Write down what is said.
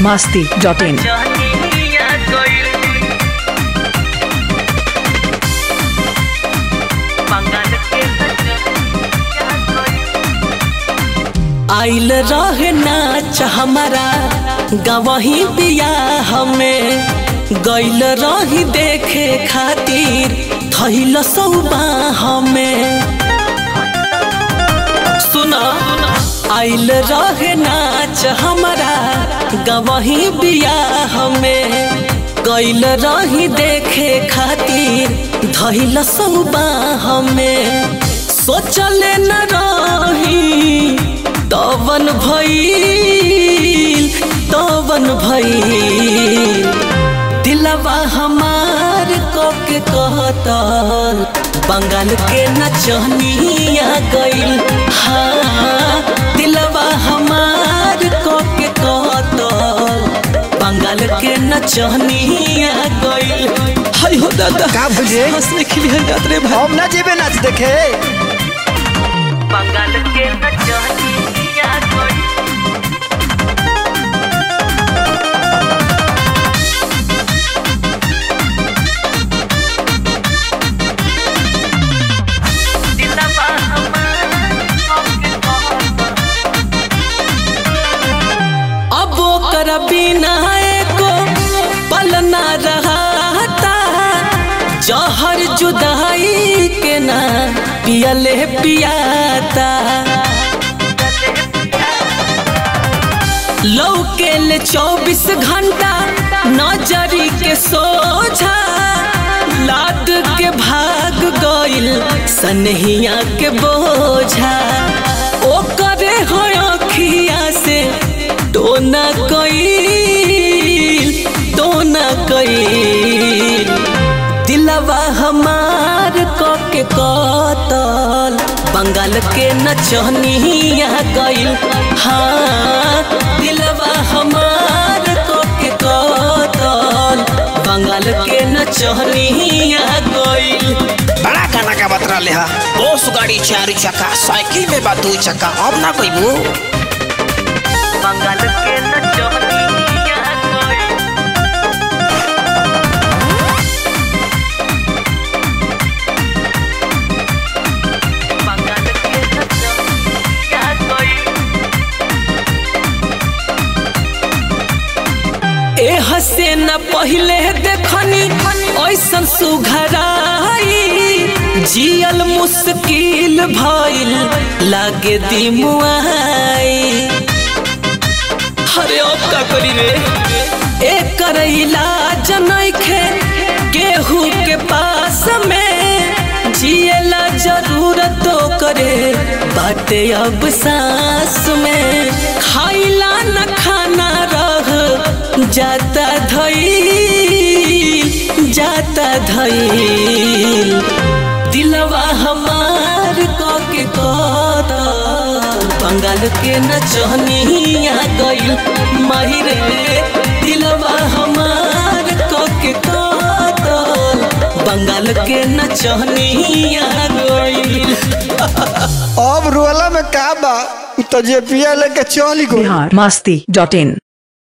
masti dot in. आइल रहे नाच हमारा गवही बियाह में गइल रही देखे खातिर थैल सौबाह में सुना आइल रहे नाच हमारा गवही बियाह में गइल रही देखे खातिर धैल सौबाह में सोचले न रही तवन भइल तवन भइल दिलवा हमार को के कहतल बंगाल के नचनिया गइल हाँ दिलवा हमार को के कहतल बंगाल के नचनिया गइल हाय हो दादा का भुजे हंसने के लिए जात रे भाई हम ना जेबे नाच देखे बंगाल के नचनिया गइल अब ओकर बिना एको पल ना रहता जहर जुदाई के ना पियले पियाता लौकेल चौबीस घंटा नजरी के सोझा लाद के भाग गइल सनहिया के बोझा ओ करे हो अखिया से टोना कइल टोना कइल दिलवा हमार क के कतल बंगाल के नचनिया गइल हाँ दिलवा हमार क के कतल बंगाल के नचनिया गइल बड़ा गाना का बतरा ले हा बस गाड़ी चार चक्का साइकिल में बा दू चक्का अब ना कइबू बंगाल के नचनिया गइल बंगाल के नचनिया गइल ए हसे न पहले देखनी ऐसन सुघराई जियल मुश्किल भइल लागे दिमुआई अरे अब का करी रे एकर इलाज नइखे केहू के पास में जियला जरूरत करे बाटे अब सांस में खाइला न खाना रह जाता धइल जाता धइल दिलवा हमार क के कतल बंगाल के नचनिया गइल माहिरे दिलवा हमार क के कतल बंगाल के नचनिया गइल अब रोला में का बा उ तो जे पिया लेके चली गो Bihar masti dot in.